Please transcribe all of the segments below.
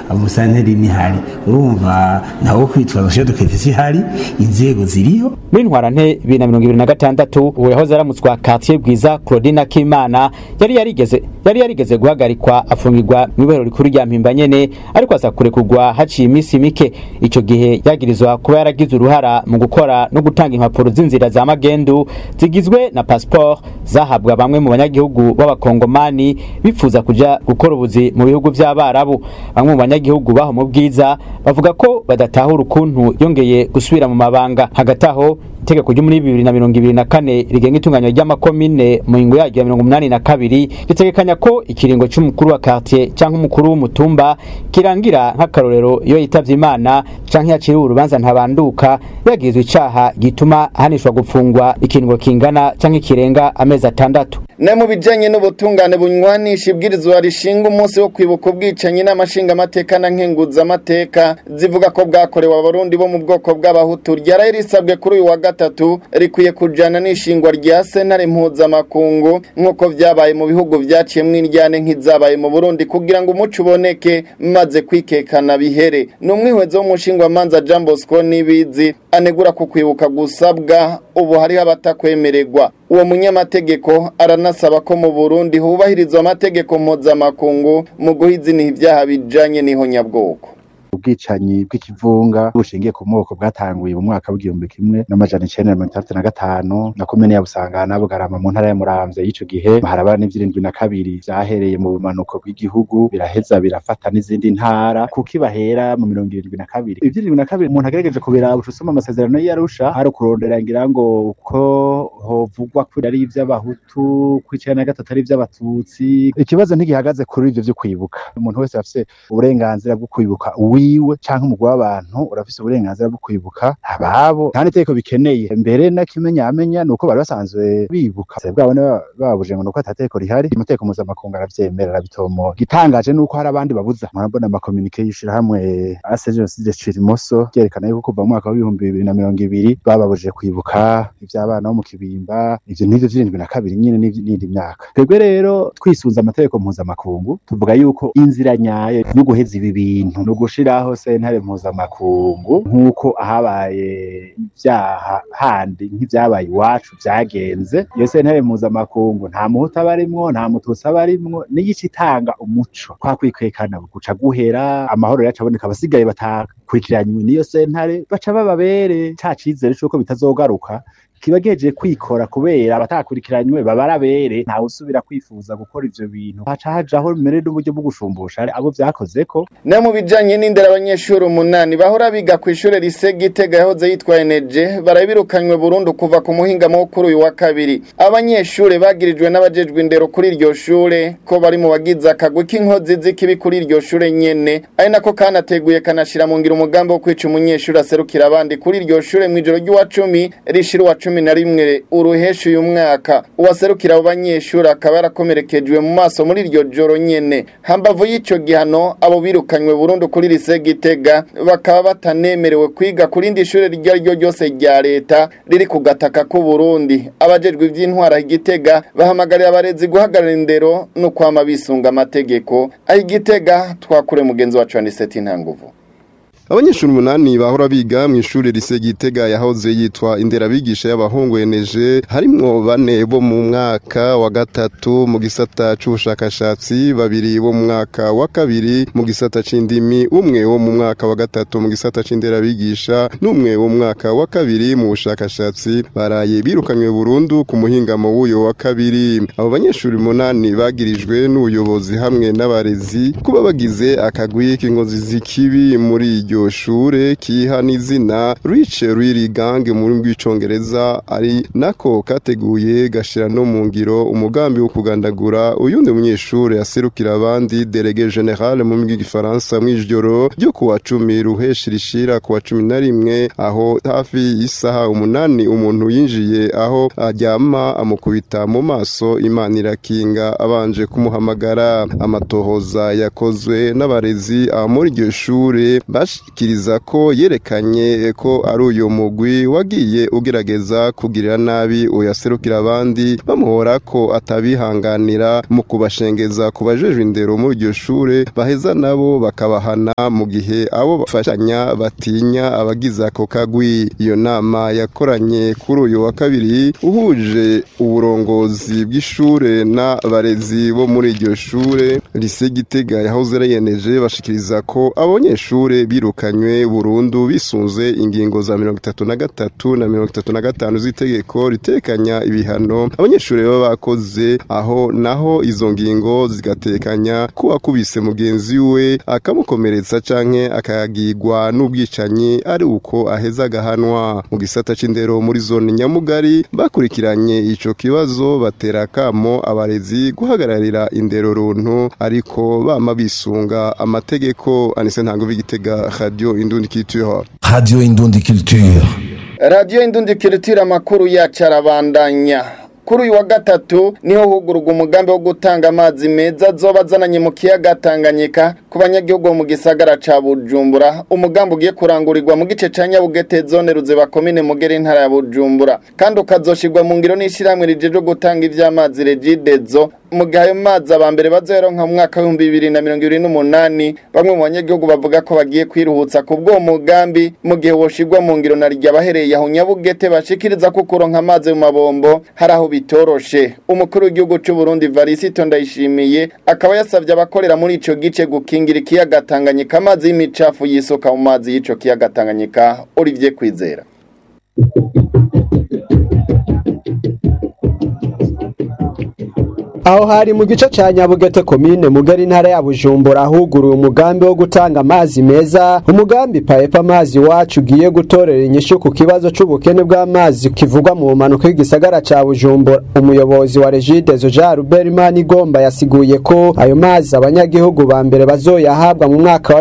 umusanteri nihari urumva nawo kwitwaza cyo dukete ihari inzego ziriho muri ntwarante bibiri na mirongo ibiri na gatandatu uwo yahoze aramutswa quartier bwiza claudine kimana yari yarigeze yari yarigeze guhagarikwa afungirwa mu ibero rikuru rya mpimba nyene ariko aza kurekurwa haciye iminsi mike ico gihe yagirizwa kuba yaragize uruhara mu gukora no gutanga impapuro z'inzira za magendu zigizwe na passport zahabwa bamwe mu banyagihugu b'abakongomani bifuza kuja gukora ubuzi mu bihugu vy'abarabu bamwe mu banyagihugu baho mu bwiza bavuga ko badatahura ukuntu yongeye gusubira mu mabanga hagati aho itegeko ryo muri bibiri na mirongo ibiri na kane rigenga itunganywa ry'amakomine mu ngingo yaryo ya mirongo umunani na kabiri ritegekanya ko ikiringo c'umukuru wa quartier canke umukuru w'umutumba kirangira nk'akarorero iyo yitavye imana canke yaciriwe urubanza ntabanduka yagirizwa icaha gituma ahanishwa gupfungwa ikiringo kingana canke kirenga amezi atandatu ne mu bijanye n'ubutungane bunywanisha ibwirizwa rishinga umunsi wo kwibuka ubwicanyi n'amashinga amateka na nkenguza amateka zivuga ko bwakorewe abarundi bo mu bwoko bw'abahutu ryaraye risabwe kuri uyu wa gatatu rikwiye kujana n'ishingwa rya sentare mpuzamakungu nk'uko vyabaye mu bihugu vyaciyemwo indyane nk'izabaye mu burundi kugira ngo umuco uboneke maze kwikekana bihere ni umwihwezo w'umushingwamanza jean bosco n'ibizi anegura ku kwibuka gusabwa ubu hariho abatakwemererwa uwo munyamategeko aranasaba ko mu Burundi hubahirizwa amategeko mpuzamakungu mu guhiziniha ibyaha bijanye n'ihonyabwoko ubwicanyi bw'ikivunga bushingiye ku moko bwatanguye mu mwaka w'igihumbi kimwe n'amajana icenda na mirongo itandatu na gatanu na komine ya Busangana Bugarama mu ntara ya Muramvya y'ico gihe haraba n'ivyirindwi na kabiri vyahereye mu bumanuko bw'igihugu biraheza birafata n'izindi ntara kuko ibahera mu mirongo irindwi na kabiri ivyirindwi na kabiri umuntu agerageje kubiraba uca usoma amasezerano y'Arusha hari kurondera ngira ngo ko hovugwa ko ari ivy'abahutu ko icenda na gatatu ari ivy'abatutsi ikibazo ntigihagaze kuri ivyo vyo kwibuka umuntu wese afise uburenganzira bwo kwibuka wiwe canke umugwi w'abantu urafise uburenganzira bwo kwibuka ababo nta n'itegeko bikeneye mbere n'akimenyamenya ni uko bari basanzwe bibuka bwabo babuje ngo nuko atategeko rihari amategeko mpuzamakungu aravyemera arabitomoye igitangaje ni uko hari abandi babuza murabona amakomunike y'ishirahamwe ase jenoside cirimoso ryerekana yuko kuva mu mwaka w'ibihumbi bibiri na mirongo ibiri bababujije kwibuka ivy'abana bo mu kibimba ivyo n'ivyo vy'irindwi na kabiri nyene n'indi myaka twebwe rero twisunze amategeko mpuzamakungu tuvuga yuko inzira nyayo no guheza ibi bintu no gushiraho sentare mpuzamakungu nk'uko ahabaye ibyaha handi nk'ibyabaye iwacu byagenze iyo sentare mpuzamakungu nta muhutu aba arimwo nta mututsi aba arimwo n'igice itanga umuco kwa kwikwekana guca guhera amahoro yacu aboneka abasigaye batakurikiranywe n'iyo sentare baca bababere ca cizere c'uko bitazogaruka kiba geje kwikora kubera abatakurikiranywe babarabere ntawe usubira kwifuza gukora ivyo bintu haca hajaho mbere n'uburyo bwo gushumbusha abo vyakozeko no mu bijanye n'indera abanyeshuri umunani bahora biga ku ishure rise Gitega yahoze yitwa Eneje barabirukanywe burundu kuva ku muhingamo wo kuri uyu wa kabiri abanyeshure bagirijwe n'abajejwe indero kuri iryo shure ko bari mu bagize akagwi k'inkozi z'ikibi kuri iryo shure nyene ari nako kanateguye kanashira mu ngira umugambi wo kwica umunyeshuri aserukira abandi kuri iryo shure mw'ijoro ry'uwa cumi rishira uwa cumi na rimwe uruhesha uyu mwaka uwaserukira abo banyeshuri akaba yarakomerekejwe mu maso muri iryo joro nyene hambavu y'ico gihano abo birukanywe burundu kuri lise Gitega bakaba batanemerewe kwiga kuri indi shure iryo ari ryo ryose rya leta riri ku gataka k'u Burundi abajejwe ivy'intwara Gitega bahamagarira abarezi guhagarara indero no kwama bisunga amategeko aho Gitega twakure mugenzi wacu Aniseti Ntanguvu abanyeshuri umunani bahora biga mu ishuri rise gitega yahoze yitwa inderabigisha y'abahungu eneje harimwo bane bo mu mwaka wa gatatu mu gisata c'ubushakashatsi babiri bo mu mwaka wa kabiri mu gisata c'indimi umwe wo mu mwaka wa gatatu mu gisata c'inderabigisha n'umwe wo mu mwaka wa kabiri mu bushakashatsi baraye birukanywe burundu ku muhingamo w'uyo wa kabiri abo banyeshuri umunani bagirijwe n'ubuyobozi hamwe n'abarezi kuba bagize akagwi k'inkozi z'ikibi muri iryo iryo shure kiha n'izina rice riri gange mu rurimi rw'icongereza ari nako kateguye gashira no mu ngiro umugambi wo kugandagura uyundi munyeshure aserukira abandi delege general mu rurimi rw'igifaransa mw'ijoro ryo kuwa cumi ruheshi rishira kuwa cumi na rimwe aho hafi y'isaha umunani umuntu yinjiye aho aryama amukubita mu maso imana irakinga abanje kumuhamagara amatohoza yakozwe n'abarezi muri iryo shure bash ashikiriza ko yerekanye ko ari uyu mugwi wagiye ugerageza kugirira nabi uyaserukira abandi bamuhora ko atabihanganira mu kubashengeza ku bajejwe indero muri iryo shure baheza nabo bakabahana mu gihe abo bafashanya batinya abagize ako kagwi iyo nama yakoranye kuri uyu wa kabiri uhuje uburongozi bw'ishure n'abarezi bo muri iryo shure lise gitega yahoze arayeneje bashikiriza ko abanyeshure birukanywe burundu bisunze ingingo za mirongo itatu na gatatu na mirongo itatu na gatanu z'itegeko ritekanya ibihano abanyeshure baba bakoze aho naho izo ngingo zigatekanya ko wakubise mugenzi we akamukomeretsa canke akagigwa n'ubwicanyi ari uko aheza agahanwa mu gisata c'indero muri zone nyamugari bakurikiranye ico kibazo batera kamo abarezi guhagararira indero runtu ariko bama bisunga amategeko anise ntango b'igitega radio indundi culture Radio Indundi Culture. radiyo indundikirutira amakuru yacu arabandanya kuri uyu wa gatatu niho hugurwa umugambi wo gutanga amazi meza azoba azananye mu kiyaga Tanganyika ku banyagihugu bo mu gisagara ca Bujumbura umugambi ugiye kurangurirwa mu gice ca Nyabugete zone Ruziba komine Mugere intara ya Bujumbura kandi ukazoshirwa mu ngiro n'ishiramwe rijeje gutanga ivy'amazi Regidezo mu gihe ayo mazi abambere bazoyaronka mu mwaka w'ibihumbi bibiri na mirongo ibiri n'umunani bamwe mu banyagihugu bavuga ko bagiye kwiruhutsa ku bw'uwo mugambi mu gihe woshirwa mu ngiro na rya bahereye aho Nyabugete bashikiriza ko kuronka amazi mu mabombo hari aho bitoroshe umukuru w'igihugu c'u Burundi Varisito Ndayishimiye akaba yasavye abakorera muri ico gice gukingira ikiyaga Tanganyika amazi y'imicafu yisoka mu mazi y'ico kiyaga Tanganyika Olivier Kwizera aho hari mu gice ca Nyabugete komine mugari intara ya Bujumbura ahuguruye umugambi wo gutanga amazi meza umugambi paepa amazi wacu ugiye gutorera inyishu ku kibazo c'ubukene bw'amazi kivugwa mu manuka y'igisagara ca Bujumbura umuyobozi wa Regidezo Jean Robert Manigomba yasiguye ko ayo mazi abanyagihugu ba mbere bazoyahabwa mu mwaka wa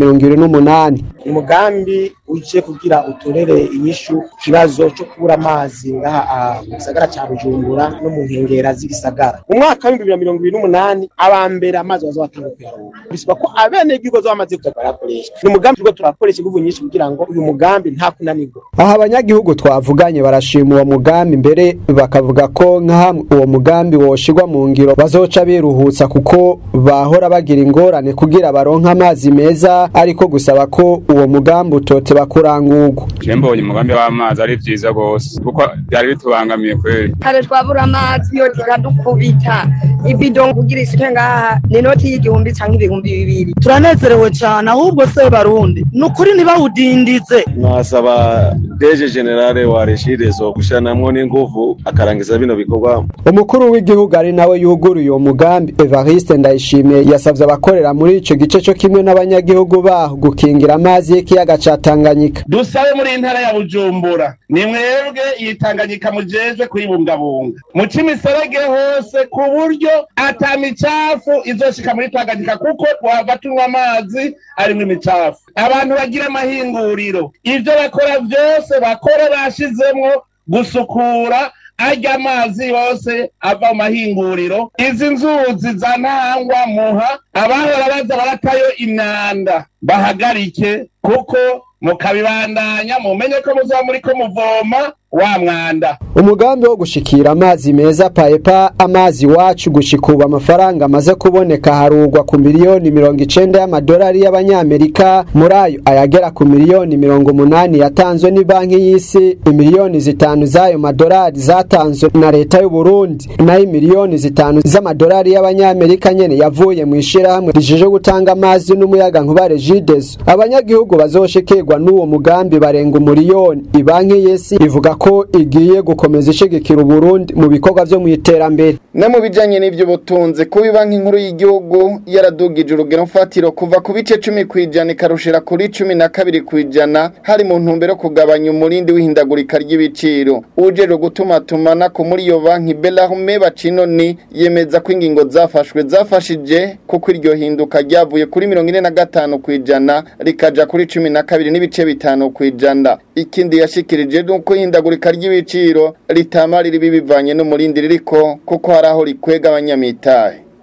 2028 umugambi uje kugira utorere inyishu ku kibazo cyo kubura amazi ngaha mu gisagara ca Bujumbura no mu nkengera z'igisagara mu mwaka w'ibihumbi bibiri na mirongo ibiri n'umunani abambere amazi bazobatanga kuyaronka bisaba ko abenegihugu bazoba bamaze kuza barayakoresha ni umugambi turiko turakoresha inguvu nyinshi kugira ngo uyu mugambi nta kunanirwa aha abanyagihugu twavuganye barashima uwo mugambi mbere bakavuga ko nka hamwe uwo mugambi woshirwa mu ngiro bazoca biruhutsa kuko bahora bagira ingorane kugira baronke amazi meza ariko gusaba ko uwo mugambi utoteba kurangurwa je mbonye umugambi w'amazi ari vyiza gose kuko byari bitubangamiye kweli kare twabura amazi yo tikadukubita ibido kugira isuke ngaha ni inoti y'igihumbi canke ibihumbi bibiri turanezerewe cane ahubwo se barundi ni ukuri ntibawudindize nasaba deje generale wa regidezo gushiranamwo n'inguvu akarangiza bino bikorwa umukuru w'igihugu ari nawe yuguruye uwo mugambi Evariste Ndayishimiye yasavye abakorera muri ico gice co kimwe n'abanyagihugu baho gukingira amazi y'ikiyaga ca Tanganyika dusabe muri intara ya Bujumbura ni mwebwe yitanganyika mujejwe kuyibungabunga muca imiserege hose ku buryo ata micafu izoshika muri Tanganyika kuko twava tunywa amazi arimwo imicafu abantu bagira amahinguriro ivyo bakora vyose bakore bashizemwo gusukura arya amazi yose ava mu mahinguriro izi nzuzi za ntangwa muha abahora baza baratayo imyanda bahagarike kuko mukabibandanya mumenye ko muzaba muriko muvoma wa mwanda umugambi wo gushikira amazi meza paepa amazi wacu gushikuba amafaranga amaze kuboneka harugwa ku miliyoni mirongo icenda y'amadolari y'abanyamerika muri ayo ayagera ku miliyoni mirongo umunani yatanzwe ni banki y'isi imiliyoni zitanu z'ayo madolari zatanzwe na leta y'u Burundi nayo imiliyoni zitanu z'amadolari y'abanyamerika nyene yavuye mu ishirahamwe rijeje gutanga amazi n'umuyaga nkuba Regideso abanyagihugu bazoshikirwa n'uwo mugambi barenga umuriyoni ibanki y'isi ivuga ko igiye gukomeza ishigikira Uburundi mu bikorwa vyo mu iterambere no mu bijanye n'ivy'ubutunzi kuba banki nkuru y'igihugu yaradugije urugero mfatiro kuva ku bice cumi kw'ijana ikarushira kuri cumi na kabiri kw'ijana hari mu ntumbero yo kugabanya umurindi w'ihindagurika ry'ibiciro ujejwe gutumatumana ko muri iyo banki Bellarme Bacinoni yemeza ko ingingo zafashwe zafashije kuko iryo hinduka ryavuye kuri mirongo ine na gatanu kw'ijana rikaja kuri cumi na kabiri n'ibice bitanu kw'ijana ikindi yashikirije nuko ihindagurika ry'ibiciro ritama riri bivanye n'umurindi ririko kuko hari aho rikwega abanyamitahe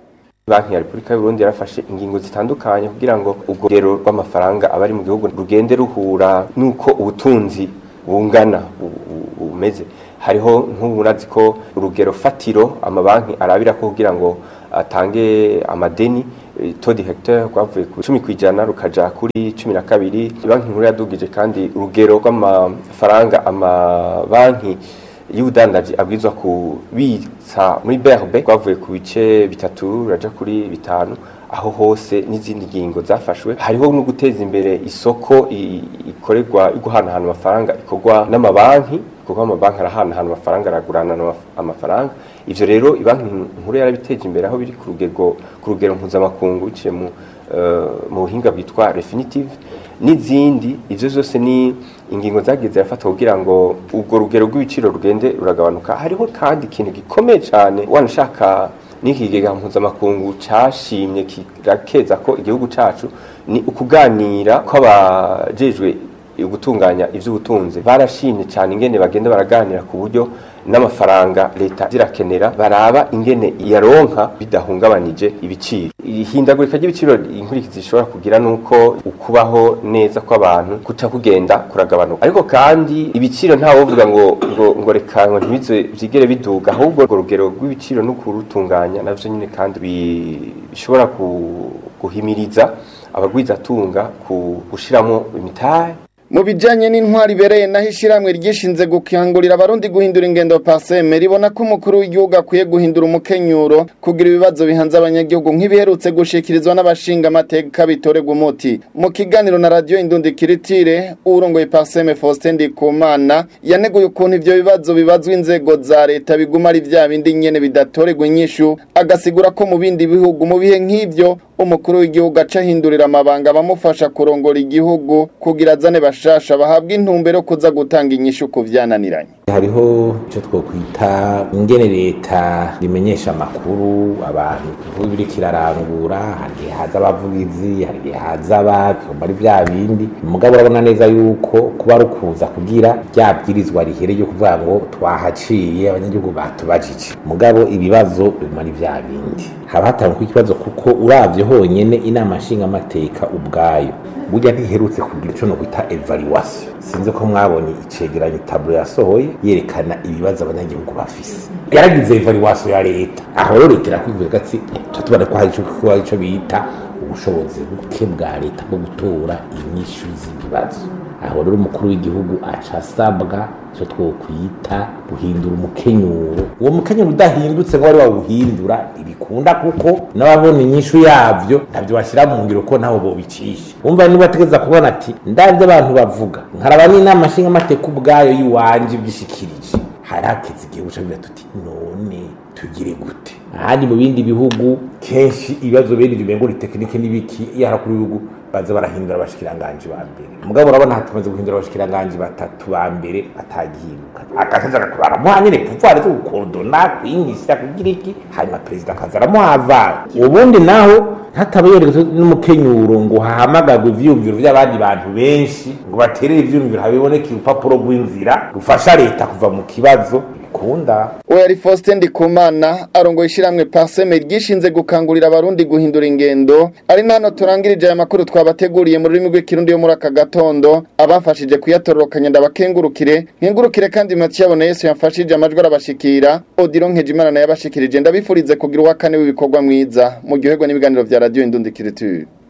banki ya repubulika y'uburundi yarafashe ingingo zitandukanye kugira ngo ubwo rugero rw'amafaranga abari mu gihugu rugende ruhura n'uko ubutunzi bungana bumeze hariho nk'uburazi ko urugero fatiro amabanki arabira ko kugira ngo atange amadeni todi hectare rwavuye ku cumi kwijana rukaja kuri cumi na kabiri banki nkuru yadugije kandi urugero rw'amafaranga amabanki y'ubudandaji abwirizwa kubitsa muri BRB rwavuye ku bice bitatu raja kuri bitanu aho hose n'izindi ngingo zafashwe hariho no guteza imbere isoko ikorerwa guhanahana amafaranga ikorwa n'amabanki kuko amabanki arahanahana amafaranga aragurana amafaranga ivyo rero ibanki nkuru yarabiteje imbere aho biri ku rugero ku rugero mpuzamakungu biciye mu mu buhinga bwitwa refinitive n'izindi ivyo zose ni ingingo zagiye zirafatwa kugira ngo ubwo rugero rw'ibiciro rugende ruragabanuka hariho kandi ikintu gikomeye cyane wanashaka n'ikigega mpuzamakungu cashimye kirakeza ko igihugu cacu ni ukuganira kw'abajejwe gutunganya ivy'ubutunzi barashimye cyane ingene bagenda baraganira ku buryo n'amafaranga leta zirakenera baraba ingene yaronka bidahungabanije ibiciro ihindagurika ry'ibiciro inkurikizi zishobora kugira nuko ukubaho neza kw'abantu kuca kugenda kuragabanuka ariko kandi ibiciro nta wovuga ngo ngo ngo reka ngo ntibize vyigere biduga ahubwo urwo rugero rw'ibiciro no kurutunganya navyo nyine kandi bishobora guhimiriza abagwizatunga ku gushiramo imitahe mu bijanye n'intwari ibereye naho ishiramwe ryishinze gukangurira abarundi guhindura ingendo paseme ribona ko umukuru w'igihugu akwiye guhindura umukenyuro kugira ibibazo bihanze abanyagihugu nk'ibiherutse gushikirizwa n'abashinga amateka bitorerwa umuti mu kiganiro na radiyo indundi kiritire urongoye paseme Faustin Ndikumana yaneguye ukuntu ivyo bibazo bibazwa inzego za leta biguma ari vya bindi nyene bidatorerwa inyishu agasigura ko mu bindi bihugu mu bihe nk'ivyo umukuru w'igihugu aca ahindurira amabanga abamufasha kurongora igihugu kugira azane bashasha bahabwa intumbero kuza gutanga inyishu ku vyananiranye hariho icyo twokwita ingene leta rimenyesha amakuru abantu igihugu biriko irarangura hari igihe haza abavugizi hari igihe haza abakoma ari vya bindi mugabo urabona neza yuko kuba ari ukuza kugira rya bwirizwa rihere ryo kuvuga ngo twahaciye abanyagihugu batubajije mugabo ibibazo biguma ari vya bindi haba hatangwa ikibazo kuko uravye honyene inama nshingamateka ubwayo burya ntiherutse kugira ico no kwita evaluation sinzi ko mwabonye icegeranyo tablo yasohoye yerekana ibibazo abanyagihugu bafise yaragize evaluation ya leta aho rero leta irakwivuga gati tubona ko hari ico hari ico bita ubushobozi buke bwa leta bwo gutora inyishu z'ibibazo aho rero umukuru w'igihugu aca asabwa icyo twokwita guhindura umukenyuro uwo mukenyuro udahindutse ngo wari wawuhindura ntibikunda kuko n'ababona inyishu yavyo ntabyo bashyira mu ngiro ko ntaho bobicisha wumva niba ategeza kubona ati ndabyo abantu bavuga nkaraba n'inama nshingamateka ubwayo y'iwanje ibyishikirije hari hakeze igihe buca bigira tuti none tugire gute ahandi mu bindi bihugu kenshi ibibazo bene ibyo ngo ni tekinike n'ibiki iyo harakuru ibihugu baza barahindura abashikiranganji ba mbere mugabo urabona hatumaze guhindura abashikiranganji batatu ba mbere batagihinduka akaza agatwara muha nyene pouvoir zo gukodona kwinyisha kugira iki hanyuma perezida akaza aramuhava ubundi naho hataba yerekeza n'umukenyuro ngo hahamagagwe ivyiyumviro vy'abandi bantu benshi ngo baterere ivyiyumviro habiboneke urupapuro rw'inzira rufasha leta kuva mu kibazo bikunda we yari Faustin Ndikumana arongoye ishiramwe Parseme ryishinze gukangurira abarundi guhindura ingendo ari nano turangirije aya makuru twabateguriye mu rurimi rw'ikirundi yo muri aka gatondo abafashije kuyatororokanya ndabakengurukire nkengurukire kandi Mathieu Abona Yesu yamfashije amajwi arabashikira Odilo Nkejimana naye abashikirije ndabifurize kugira uwa kane w'ibikorwa mwiza mu gihugu n'ibiganiro vya radio Indundi Kiriture